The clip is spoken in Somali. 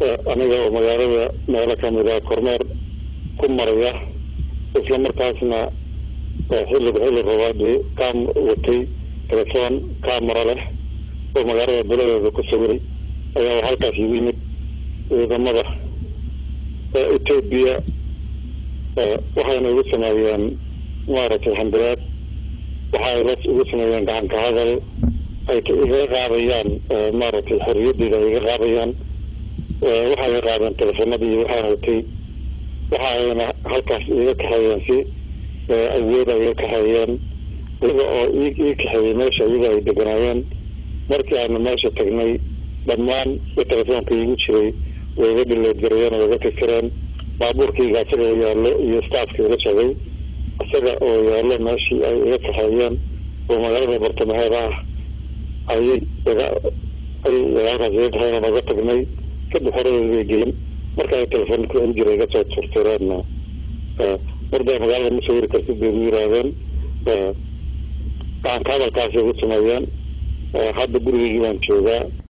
aniga oo magaalada meelo kamida kormeer ku maraya isla markaasna xilliga xilli rabaadii kaam watay telefoon camera leh oo magaalada buladeeda ku sawiray ayaa halkaas igu yimid ciidamada etoobiya waxayna igu sameeyeen maaragtay xambilaad waxa ay la igu sameeyeen gacanka hadal ay iga qaadayaan maaragtay xorriyadeyda ay iga qaadayaan waxay iga qaadeen telefoonadii waxaan watay waxa ayna halkaas iga kaxeeyeen si awooda iga kaxeeyeen iyaga oo ii kaxeeyey meesha iyaga ay deganaayeen markii aanu meesha tagnay dhammaan telefoonka iigu jiray way iga dhileedgarayeen oo iga tirtireen baabuurkayga isaga oo yaallo iyo staafka ila socday isaga oo yaallo meeshii ay iga kaxeeyeen oo magaalada bartamaheeda ah ayay iga ay halkaas iga kaxeeyeen oga tagnay kadib horadeeda gelin marka ay telefoonka in jira iga soo tirtireenna mardaa magaalada ma sawiri kartid bay igu yiraahdeen gacanka hadalkaasay igu sameeyeen hadda gurigeygii baan joogaa